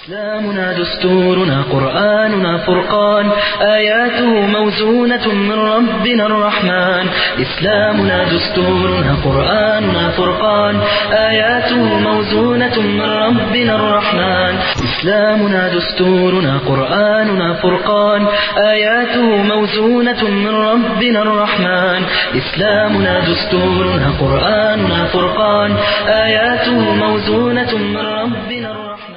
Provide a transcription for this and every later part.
إسلامنا دستورنا قرآننا فرقان آياته موزونة من ربنا الرحمن إسلامنا دستورنا قرآننا فرقان آياته موزونة من ربنا الرحمن إسلامنا دستورنا قرآننا فرقان آياته موزونة من ربنا الرحمن إسلامنا دستورنا قرآننا فرقان آياته موزونة من ربنا الرحمن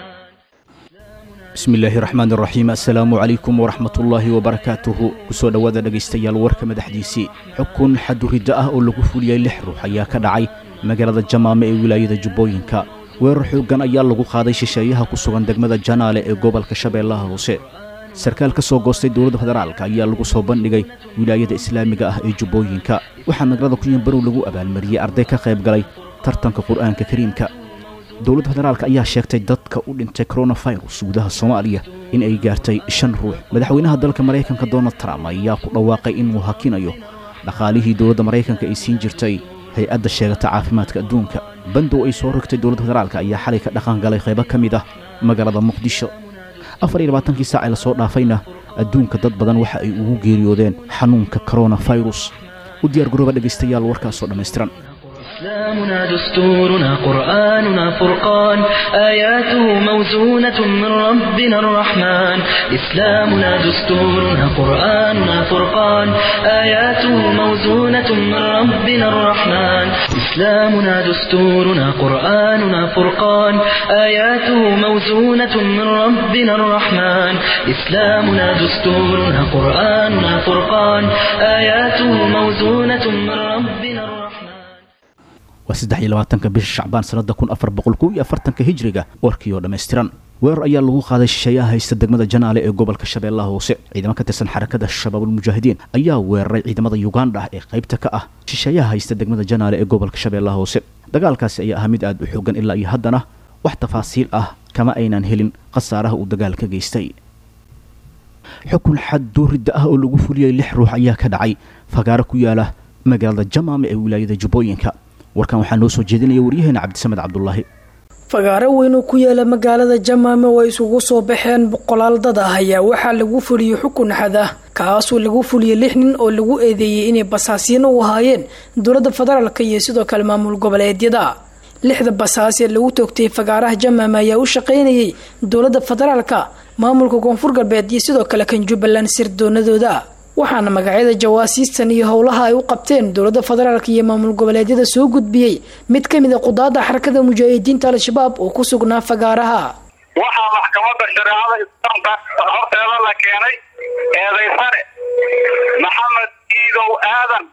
bismi illaahi raxmaan raxiim assalaamu calaykum waraxmatullaahi wabarakaatuhu kusoo dhowaada dhegaystayaal warka madaxdiisii xukun xaduriddo ah oo lagu fuliyey lix ruux ayaa ka dhacay magaalada jamaame ee wilaayada jubbooyinka weerar xooggan ayaa lagu qaaday shisheeyaha ku sugan degmada janaale ee gobolka shabeellaha hoose sarkaal ka soo goostay dowladda federaalka ayaa lagu soo bandhigay wilaayada islaamiga ah ee jubbooyinka waxaa magaalada kunyanbarow lagu abaalmariyey arday ka qayb galay tartanka qur'aanka kariimka dowladda federaalka ayaa sheegtay dadka u dhintay koronafirus gudaha soomaaliya in ay gaartay shan ruux madaxweynaha dalka maraykanka donald trump ayaa ku dhawaaqay inuu hakinayo dhaqaalihii dowladda maraykanka ay siin jirtay hay-adda sheegata caafimaadka adduunka bandow ay soo rogtay dowladda federaalka ayaa xalay ka dhaqan galay qaybo ka mid ah magaalada muqdisho afar iyo labaatankii saac ee lasoo dhaafayna adduunka dad badan waxa ay ugu geeriyoodeen xanuunka koronafirus u diyaar garooba dhegaystayaal warkaasoo dhammaystiran إسلامنا دستورنا قرآننا فرقان آياته موزونة من ربنا الرحمن إسلامنا دستورنا قرآننا فرقان آياته موزونة من ربنا الرحمن إسلامنا دستورنا قرآننا فرقان آياته موزونة من ربنا الرحمن إسلامنا دستورنا قرآننا فرقان آياته موزونة من ربنا الرحمن waa saddex iyo labaatanka bisha shacbaan sannada kun afar boqol kow iyo afartanka hijriga warkii oo dhammaystiran weerar ayaa lagu qaaday shisheeyaha haysta degmada janaale ee gobolka shabeellaha hoose ciidamo ka tirsan xarakada shabaabulmujaahidiin ayaa weeraray ciidamada yuganda ee qaybta ka ah shisheeyaha haysta degmada janaale ee gobolka shabeellaha hoose dagaalkaasi ayaa ahaa mid aad u xoogan ilaa iyo haddana wax tafaasiil ah kama aynan helin khasaaraha uu dagaal ka geystay xukun xad dooridda ah oo lagu fuliyey lix ruux ayaa ka dhacay fagaaro ku yaala magaalada jamaame ee wilaayada jubbooyinka warkan waxaa noo soo jeedinaya waryaheena cabdisamed cabdulaahi fagaaro weyn oo ku yaala magaalada jamaame oo ay isugu soo baxeen boqolaal dad ah ayaa waxaa lagu fuliyey xukun xad ah kaasoo lagu fuliyey lix nin oo lagu eedeeyey inay basaasiyano u ahaayeen dowladda federaalka iyo sidoo kale maamul goboleedyada lixda basaas ee lagu toogtay fagaaraha jamaame ayaa u shaqaynayay dowladda federaalka maamulka koonfur galbeed iyo sidoo kale kan jubbaland sirdoonadooda waxaana magacyada jawaasiistan iyo howlaha ay u qabteen dowladda federaalk iyo maamul goboleedyada soo gudbiyey mid ka mid a qudaada xarakada mujaahidiinta al-shabaab oo ku sugnaa fagaaraha waxaa maxkamadda shareecada islaamka horteeda la keenay eedaysane maxamed iidow aadan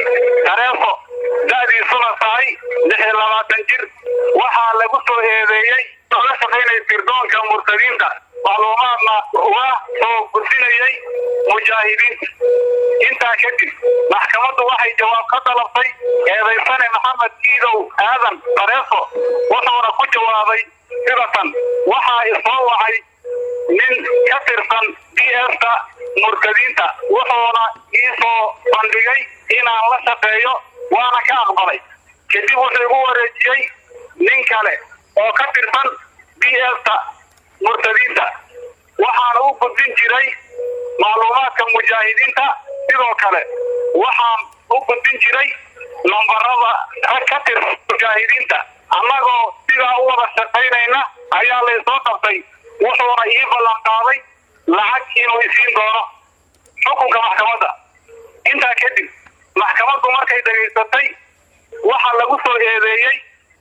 tareefo da-diisuna tahay lix iyo labaatan jir waxaa lagu soo eedeeyey oo la shaqaynaya sirdoonka murtadiinta macluumaadna uga soo gudbinayay mujaahidiinta intaa kadib maxkamaddu waxay jawaab ka dalabtay eedaysane maxamed iidow aadan tareefo wuxuuna ku jawaabay sidatan waxaa isoo wacay nin ka tirsan d sta murtadiinta wuxuuna ii soo bandhigay inaan la shaqeeyo waana ka aqbalay kadib wuxuu igu wareejiyey nin kale oo ka tirsan d sta murtadiinta waxaana u gudbin jiray macluumaadka mujaahidiinta sidoo kale waxaan u gudbin jiray nambarada rag ka tirsan mujaahidiinta annagoo sidaa u wada shaqaynayna ayaa laysoo qabtay wuxuuna ii ballan qaaday lacag inuu isiin doono xukunka maxkamadda intaa kadib maxkamaddu markay dhegaysatay waxaa lagu soo eedeeyey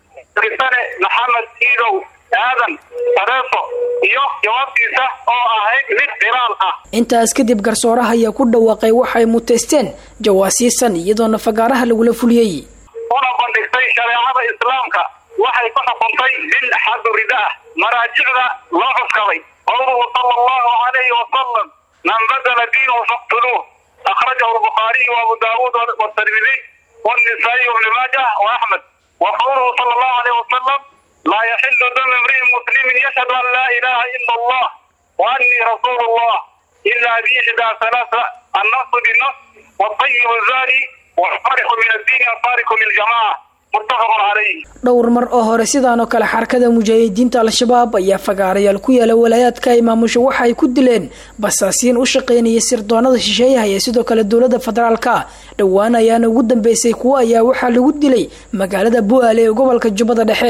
risane maxamed iidow aadan tareefo iyo jawaabtiisa oo ahayd mid qiraal ah intaas kadib garsooraha ayaa ku dhawaaqay waxay muteysteen jawaasiisan iyadoona fagaaraha lagula fuliyey una bandhigtay shareecada islaamka waxay ku xukuntay bil xadu rida ah maraajicda loo cuskaday qowluhu sala allahu calayhi wasalam man badala diinahu faqtuluuh akhrajahu albukhaariyu waabu daawuud watirmidiy والنسائي وابن ماجه واحمد وقوله صلى الله عليه وسلم لا يحل دم امرئ مسلم يشهد ان لا اله الا الله واني رسول الله الا باحدى ثلاثه النص بالنص والطيب الزاني والفارق من الدين الفارق للجماعه muttafaqun calayh dhowr mar oo hore sidaan oo kale xarakada mujaahidiinta al-shabaab ayaa fagaarayaal ku yaala walaayaadka ay maamusho waxa ay ku dileen basaasiin u shaqaynaya sirdoonada shisheeyaha iyo sidoo kale dowlada federaalka dhowaan ayaana ugu dambeysay kuwo ayaa waxaa lagu dilay magaalada bu'aale ee gobolka jubbada dhexe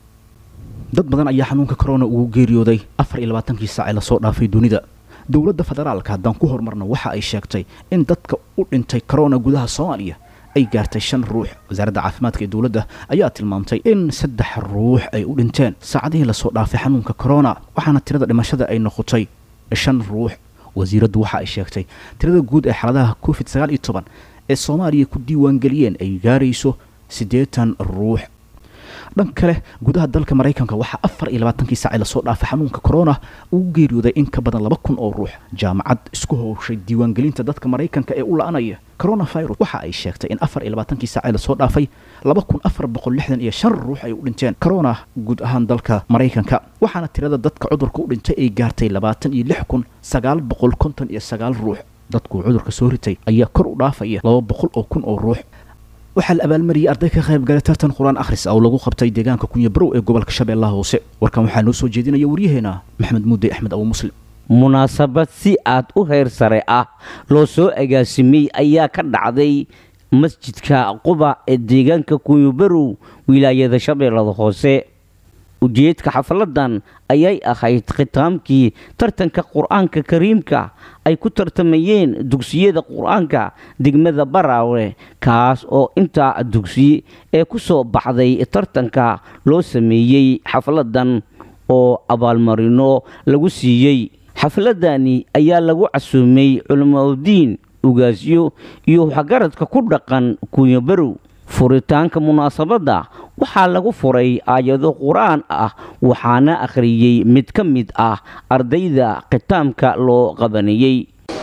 dad badan ayaa xanuunka corona ugu geeriyooday afar iyo labaatankii saac ee lasoo dhaafay dunida dowladda federaalka haddaan ku horumarno waxa ay sheegtay in dadka u dhintay corona gudaha soomaaliya ay gaartay shan ruux wasaaradda caafimaadka ee dowladda ayaa tilmaamtay in saddex ruux ay u dhinteen saacadihii lasoo dhaafay xanuunka corona waxaana tirada dhimashada ay noqotay shan ruux wasiiraddu waxa ay sheegtay tirada guud ee xaaladaha covid sagaal iyo toban ee soomaaliya ku diiwaangeliyeen ay gaarayso siddeetan ruux dhan kale gudaha dalka maraykanka waxaa afar iyo labaatankii saaci lasoo dhaafay xanuunka corona ugu geeriyooday in ka badan laba kun oo ruux jaamacad isku howshay diiwaangelinta dadka maraykanka ee u la-anaya coronavirus waxa ay sheegtay in afar iyo labaatankii saaci lasoo dhaafay laba kun afar boqol lixdan iyo shan ruux ay u dhinteen corona guud ahaan dalka maraykanka waxaana tirada dadka cudurka u dhintay ay gaartay labaatan iyo lix kun sagaal boqol konton iyo sagaal ruux dadkuu cudurka soo ritay ayaa kor u dhaafaya laba boqol oo kun oo ruux waxaa la abaalmariyey arday ka qayb galay tartan qur-aan akhris oo lagu qabtay deegaanka kunya barow ee gobolka shabeellaha hoose warkan waxaa noo soo jeedinaya waryaheena maxamed muudey axmed abu muslim munaasabad si aad u heer sare ah loo soo agaasimay ayaa ka dhacday masjidka quba ee deegaanka kunyabarow wilaayada shabeellada hoose ujeedka xafladan ayay ahayd khitaamkii tartanka qur-aanka kariimka ay ku tartamayeen dugsiyada qur-aanka degmada baraawe kaas oo intaa dugsiye ee ku soo baxday tartanka loo sameeyey xafladan oo abaalmarino lagu siiyey xafladani ayaa lagu casuumay culimaudiin ugaasyo iyo waxgaradka ku dhaqan kunyabarow furitaanka munaasabadda waxaa lagu furay aayado qur-aan ah waxaana akhriyey mid ka mid ah ardayda khitaamka loo qabanayey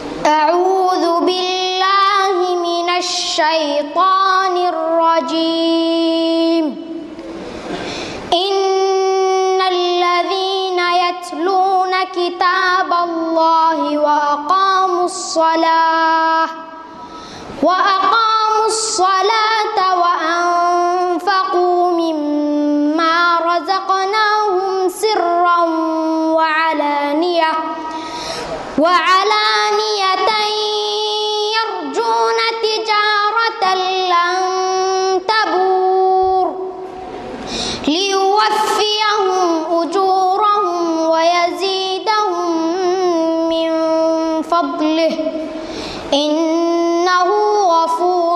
أعوذ بالله من الشيطان الرجيم إن الذين يتلون كتاب الله وأقاموا الصلاة وأقاموا الصلاة وأنفقوا مما رزقناهم سرا وعلانية وعلانية يرجون تجارة لن تبور ليوفيهم أجورهم ويزيدهم من فضله إنه غفور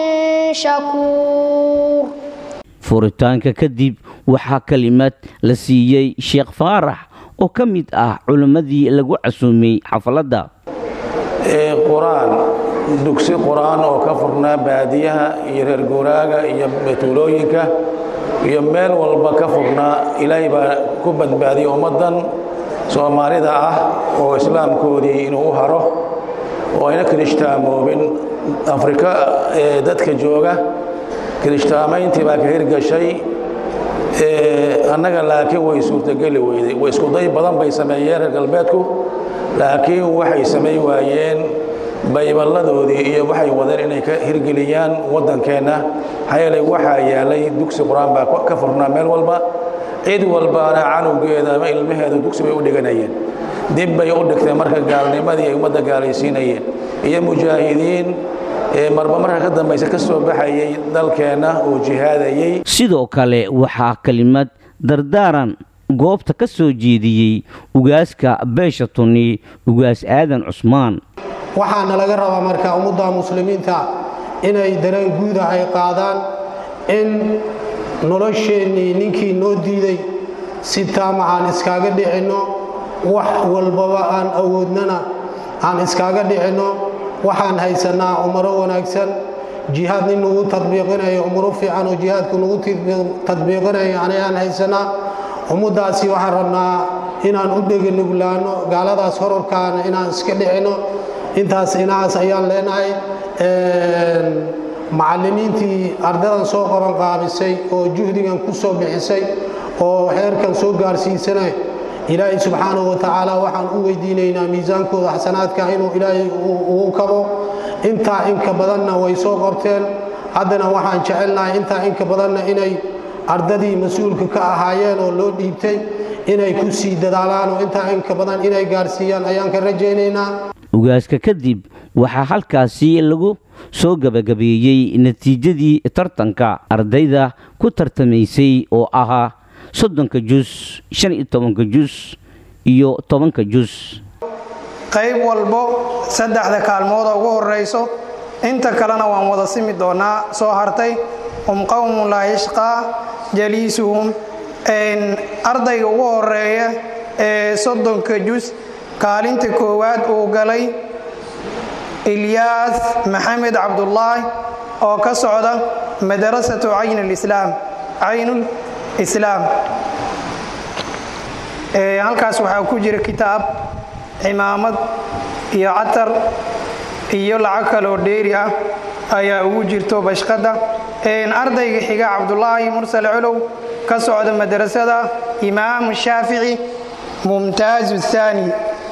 شكور furitaanka kadib waxaa kelimad la siiyey sheekh faarax oo ka mid ah culimmadii lagu casuumay xafladda qur-aan dugsi qur-aan oo ka furnaa baadiyaha iyo reer guuraaga iyo tuulooyinka iyo meel walba ka furnaa ilaahay baa ku badbaadiyay ummaddan soomaalida ah oo islaamkoodii inuu u haro oo ayna kirishhtaamoobin afrika ee dadka jooga kirishtaamayntii baa ka hirgashay annaga laakiin way suurtogeli weyday iskuday badan bay sameeyeen reer galbeedku laakiin waxay samayn waayeen bayballadoodii iyo waxay wadeen inay ka hirgeliyaan waddankeenna maxaa yeelay waxaa yaalay dugsi qur-aan baa ka furnaa meel walba cid walbaana canowgeeda ama ilmaheeda dugsi bay u dhiganayeen dib bay u dhigteen marka gaalnimadii ay ummadda gaalaysiinayeen iyo mujaahidiin marba marka ka dambaysa ka soo baxayay dalkeenna oo jihaadayey sidoo kale waxaa kelimad dardaaran goobta ka soo jeediyey ugaaska beesha tuni ugaas aadan cusmaan waxaana laga rabaa marka ummadda muslimiinta inay dareen guuda ay qaadaan in nolosheennii ninkii noo diiday si taama aan iskaaga dhicinno wax walbaba aan awoodnana aan iskaaga dhicinno waxaan haysannaa umaro wanaagsan jihaad nin nagu tadbiiqinayo umaro fiican oo jihaadku nagu tadbiiqinayo anayaan haysannaa ummaddaasi waxaan rabnaa inaan u dheganuglaanno gaaladaas horarkaana inaan iska dhicinno intaas inahaas ayaan leenahay macallimiintii ardadan soo qaban qaabisay oo juhdigan ku soo bixisay oo xeerkan soo gaarsiisanay ilaahay subxaanahu wa tacaala waxaan u weydiinaynaa miisaankooda xasanaadka inuu ilaahay uu kabo intaa inka badanna way soo qabteen haddana waxaan jecelnahay intaa inka badanna inay ardadii mas-uulka ka ahaayeen oo loo dhiibtay inay ku sii dadaalaan oo intaa inka badan inay gaarsiiyaan ayaan ka rajaynaynaa ugaaska kadib waxaa halkaasi lagu soo gabagabeeyey natiijadii tartanka ardayda ku tartamaysay oo ahaa soddonka jus shan iyo tobanka jus iyo tobanka jus qayb walbo saddexda kaalmooda ugu horrayso inta kalena waan wada simi doonaa soo hartay hum qowmun laa yashqaa jaliisuhum ardayga ugu horeeya ee soddonka jus kaalinta koowaad uu galay ilyaas maxamed cabdulaahi oo ka socda madarasatu caynlislaam caynul islaam halkaas waxaa ku jira kitaab cimaamad iyo catar iyo lacag kaloo dheeri ah ayaa ugu jirto bashqadda ardayga xiga cabdulaahi mursal colow ka socda madrasada imaamu shaafici mumtaazu haani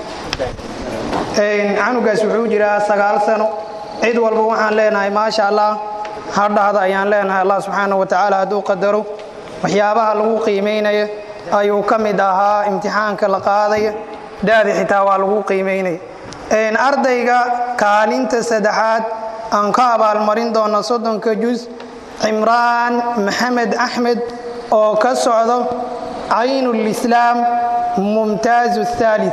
canugaas wuxuu jiraa sagaal sano cid walba waxaan leenahay maasha allah hadhahda ayaan leenahay allah subxaana wa tacaala hadduu qadaro waxyaabaha lagu qiimaynaya ayuu ka mid ahaa imtixaanka la qaadaya daadi xitaa waa lagu qiimaynaya ardayga kaalinta saddexaad aan ka abaalmarin doona soddonka jus cimraan maxamed axmed oo ka socdo caynulislaam mumtaazu haali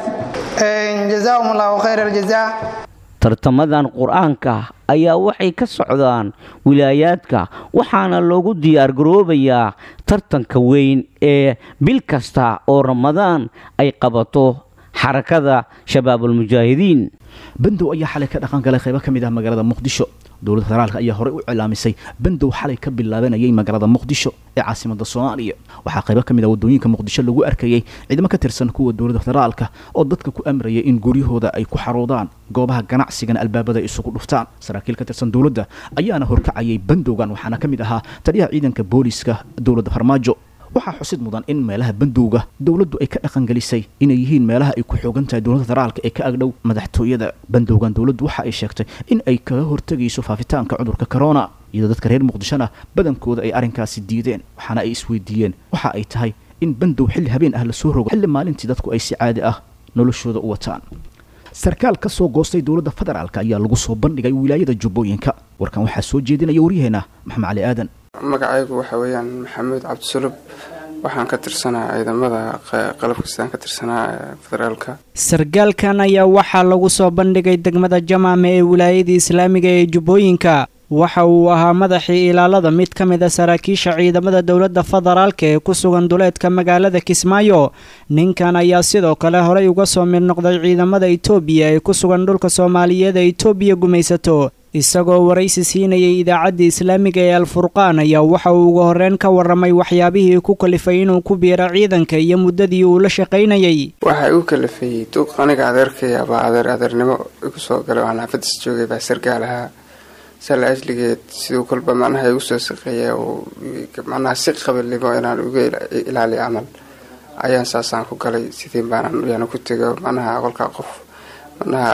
jazaahum allahu khayr aljaza tartamadan qur-aanka ayaa waxay ka socdaan wilaayaadka waxaana loogu diyaargaroobayaa tartanka weyn ee bil kasta oo ramadaan ay qabato xarakada shabaabulmujaahidiin bandow ayaa xalay ka dhaqan galay qaybo ka mid ah magaalada muqdisho dowladda federaalk ayaa horey u cilaamisay bandow xalay ka bilaabanayay magaalada muqdisho ee caasimada soomaaliya waxaa qaybo ka mid ah wadooyinka muqdisho lagu arkayay ciidamo ka tirsan kuwa dowladda federaalka oo dadka ku amrayay in guryahooda ay ku xaroodaan goobaha ganacsigana albaabada isugu dhuftaan saraakiil ka tirsan dowladda ayaana horkacayay bandowgan waxaana ka mid ahaa taliyaha ciidanka booliska dowladda farmaajo waxaa xusid mudan in meelaha bandowga dowladdu ay ka dhaqangelisay inay yihiin meelaha ay ku xoogan tahay dowladda federaalka ee ka agdhow madaxtooyada bandowgan dowladdu waxa ay sheegtay in ay kaga hortegayso faafitaanka cudurka corona iyadoo dadka reer muqdishona badankooda ay arrinkaasi diideen waxaana ay isweydiiyeen waxa ay tahay in bandow xilli habeen ah lasoo rogo xilli maalintii dadku ay si caadi ah noloshooda u wataan sarkaal ka soo goostay dowladda federaalk ayaa lagu soo bandhigay wilaayada jubbooyinka warkan waxaa soo jeedinaya waryaheena maxamed cali aadan magacaygu waxa weeyaan maxamuud cabdisulub waxaan ka tirsanaa ciidamada qalabkastaan ka tirsanaa federaalka sarkaalkan ayaa waxaa lagu soo bandhigay degmada jamaame ee wilaayada islaamiga ee jubbooyinka waxa uu ahaa madaxii ilaalada mid ka mid a saraakiisha ciidamada dowladda federaalka ee ku sugan duleedka magaalada kismaayo ninkan ayaa sidoo kale horey uga soo mid noqday ciidamada itoobiya ee ku sugan dhulka soomaaliyeed ee itoobiya gumaysato isagoo waraysi siinayay idaacadda islaamiga ee alfurqaan ayaa waxa uu uga horreyn ka warramay waxyaabihii ku kalifay inuu ku biiro ciidanka iyo muddadii uu la shaqaynayay waxaa igu kalifayey duuq aniga adeerkaya baa adeer adeernimo igu soo galay waan xaafadis joogay baa sargaal ahaa sala ajligeed siduu kolba macnaha igu soo saqeeya uu macnaha si qabalnimo inaan uga ilaaliyo camal ayaan saasaan ku galay sidii baanaan yaana ku tego macnaha kolkaa qof macnaha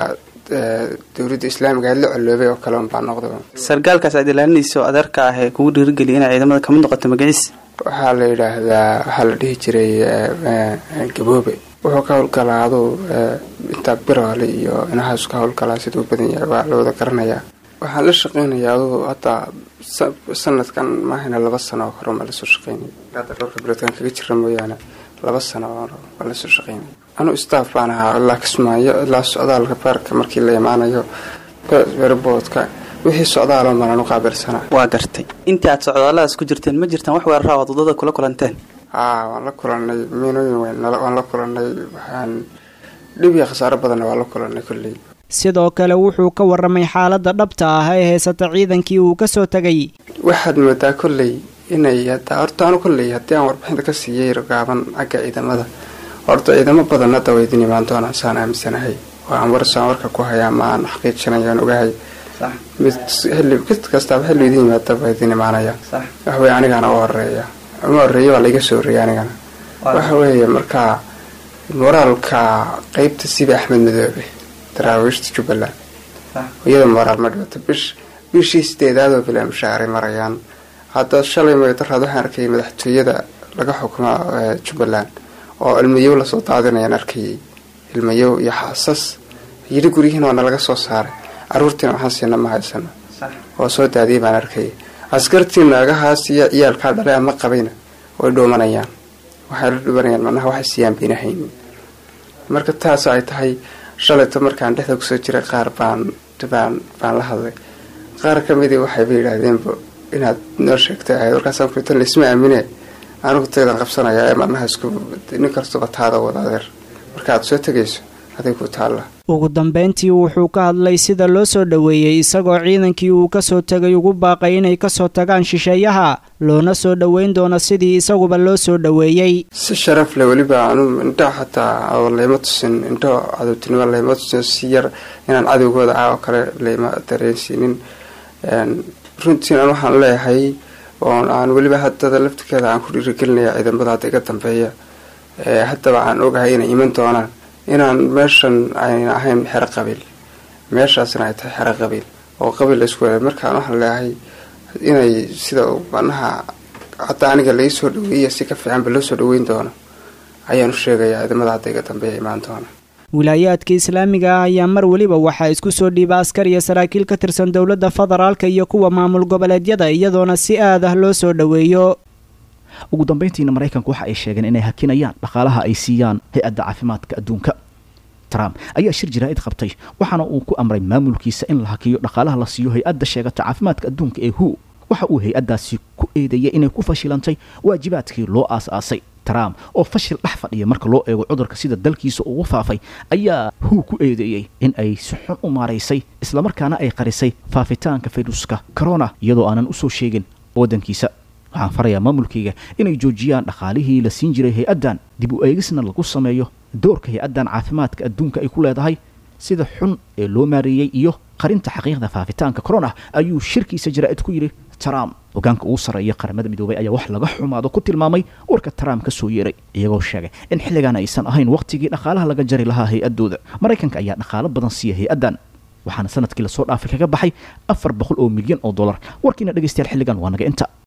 dowladda islaamiga aad la coloobay oo kale unbaa noqda sargaalkaas aad ilaalinayso adeerka ah ee kugu dhiirigeliya inay ciidamada kamid noqoto magaciis waxaa la yidhaahdaa waxaa la dhihi jiray gaboobe wuxuu ka howlgalaa aduu intaa biroole iyo inahaas ka howlgalaa siduu badan yahay waa la wada garanayaa waxaan la shaqeynayaa aduu hadda sanadkan maahayna laba sano oo hore maa lasoo shaqeynay hadda dhowrka biloodkan kaga jira mooyaane laba sano waa lasoo shaqeynay anuu staff baan ahaa ilaa kismaayo ilaa socdaalka baarka markii la imaanayo werboodka wixii socdaaloon baan anu qaabilsanaa waa gartay intii aad socdaalladaas ku jirteen ma jirtaan wax weerara aad waddada kula kulanteen haa waan la kulanay miinooyin weyn waan la kulanay waxaan dhib iyo khasaaro badanna waan la kulanay kolley sidoo kale wuxuu ka warramay xaaladda dhabta ah ee haysata ciidankii uu ka soo tegay waxaad moodaa kolley inay hadda horta anu kolley haddii aan warbixinta ka siiyey gaaban xagga ciidamada horta ciidamo badan hadda waa idin imaan doonaan saan aaminsanahay oo aan warsaan warka ku hayaa ma aan xaqiijinayo aan ogahay mid xilli mid kastaaba xilli idin yimaada waa idin imaanaya waxaweye anigana u horeeya uma horeeya waa laiga soo horreeya anigana waxa weeye markaa moraalka qeybta sibi axmed madoobe daraawiishta jubbaland iyada moraal ma dhibato bish bishii sideedaadoo bilaa mushaaray marayaan hadda shalay magdaraad waxaan arkayay madaxtooyada laga xukumo jubbaland oo ilmayow lasoo daadinayaan arkayay ilmayow iyo xaasas yidhi guryihiin waana laga soo saaray caruurtiina waxaan siina ma haysano oo soo daadiyay baan arkayay askartii naagahaas iyo ciyaalkaa dhalay ama qabayna way dhuumanayaan waxay la dhuumanayaan macnaha waxay siiyaan bayna haynin marka taas ay tahay shalayto markaan dhexda kusoo jiray qaar baan baan baan la hadlay qaar ka midii waxayba yidhaahdeenba inaad noo sheegtay ahayd warkaasaan kutan laisma aamine anigu taydan qabsanayaa ee macnaha isku nin kastuba taada wada adeer marka aad soo tegayso aday ku taalla ugu dambeyntii wuxuu ka hadlay sida loo soo dhoweeyey isagoo ciidankii uu kasoo tegay ugu baaqay inay kasoo tagaan shisheeyaha loona soo dhoweyn doono sidii isaguba loo soo dhoweeyey si sharaf leh weliba anu indho xataa oo layma tusin indho cadowtinimo layma tusin si yar inaan cadowgooda ah oo kale layma dareensiinin runtiin an waxaan leeyahay oon aan weliba haddada laftirkeeda aan ku dhiirigelinaya ciidamada hadda iga dambeeya haddaba aan ogahay inay iman doonaan inaan meeshan ayna ahayn xero qabiil meeshaasna ay tahay xero qabiil oo qabiil la isku wela markaan waxaan leeyahay inay sida manaha hadda aniga lai soo dhaweeya si ka fiicanba loo soo dhaweyn doono ayaan u sheegayaa ciidamada hadda iga dambeeya imaan doona wilaayaadka islaamiga ah ayaa mar weliba waxaa isku soo dhiiba askar iyo saraakiil ka tirsan dowladda federaalka iyo kuwa maamul goboleedyada iyadoona si aad ah loo soo dhoweeyo ugu dambayntiina maraykanku waxa ay sheegeen inay hakinayaan dhaqaalaha ay siiyaan hay-adda caafimaadka adduunka trump ayaa shir jaraa'id qabtay waxaana uu ku amray maamulkiisa in la hakiyo dhaqaalaha la siiyo hay-adda sheegata caafimaadka adduunka ee hu waxa uu hay-addaasi ku eedeeyay inay ku fashilantay waajibaadkii loo aas-aasay trump oo fashil dhex fadhiya marka loo eego cudurka sida dalkiisa ugu faafay ayaa hu ku eedeeyey in ay si xun u maaraysay islamarkaana ay qarisay faafitaanka fayruska corona iyadoo aanan usoo sheegin waddankiisa waxaan farayaa maamulkayga inay joojiyaan dhaqaalihii la siin jiray hay-addan dib u eegisna lagu sameeyo doorka hay-addan caafimaadka adduunka ay ku leedahay sida xun ee loo maareeyey iyo qarinta xaqiiqda faafitaanka corona ayuu shirkiisa jaraa'id ku yidhi trump hogaanka ugu sarreeya qaramada midoobay ayaa wax laga xumaado ku tilmaamay warka trump ka soo yeeray iyagoo sheegay in xilligan aysan ahayn wakhtigii dhaqaalaha laga jari lahaa hay-addooda maraykanka ayaa dhaqaalo badan siiya hay-addan waxaana sanadkii lasoo dhaafay kaga baxay afar boqol oo milyan oo dollar warkiina dhegaystayaal xilligan waa naga inta